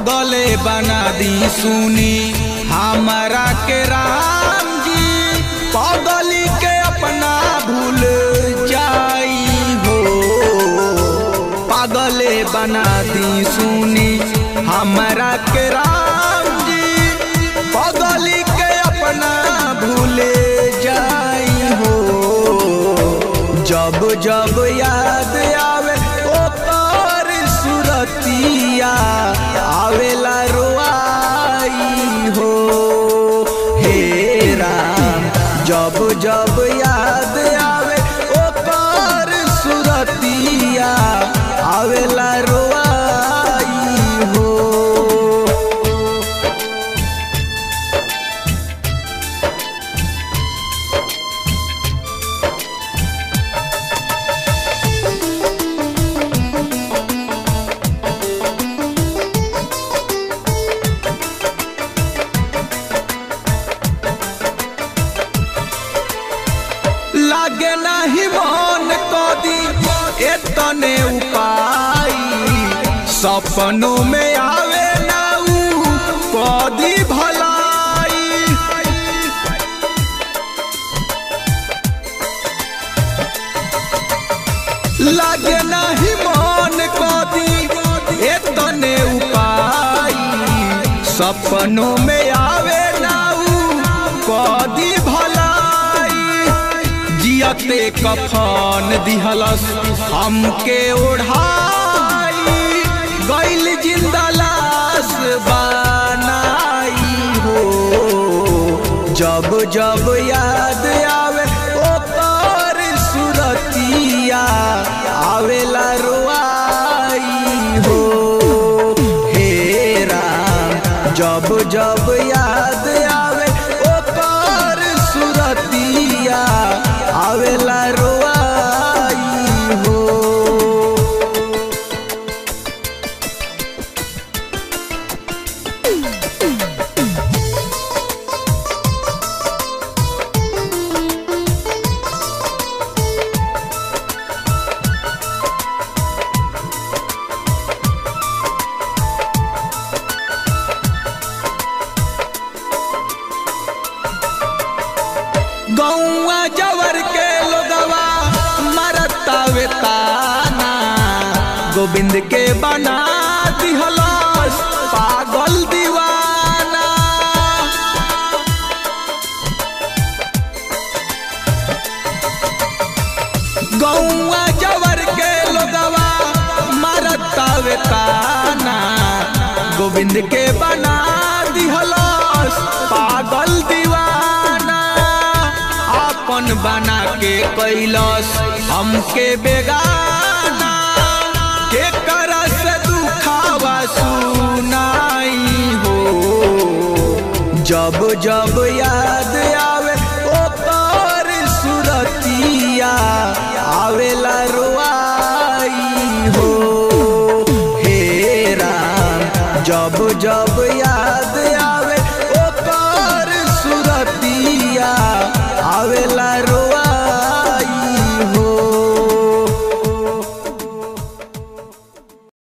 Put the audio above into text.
पगले बना दी सुनी हमारा के राम जी पगली के अपना भूल जाई हो पागले बना दी सुनी हमारा के राम जी पगली के अपना भूले जाई हो जब जब याद आवे ओकर सुरतिया आवेला रोआई हो हे राम जब जब याद आवे ओकर सुरतिया आवेला रोआई हो लागे नाही मन कदी एतने उपाय सपनों में आवे ना ऊ कदी भलाई लागे नाही मन कदी एतने उपाय सपनों में आवे ना ऊ कदी भलाई जियते कफन दिहलस हमके ओढ़ाई गैल जिंदा लाश बनाई हो जब जब याद आवे ओकर सुरतिया आवेला रोआई हो हे राम जब जब याद आवे ओकर सुरतिया आवेला रोआई हो गौआ जवर के लोगवा मरतावे ताना गोविंद के बना दिहलस पागल दीवाना गौआ जवर के लोगवा मरतावे ताना गोविंद के बना दिहलस पागल दीवाना अपन बना के कैलस हमके बेगाना के करस दुखावा सुनाई हो जब जब याद आ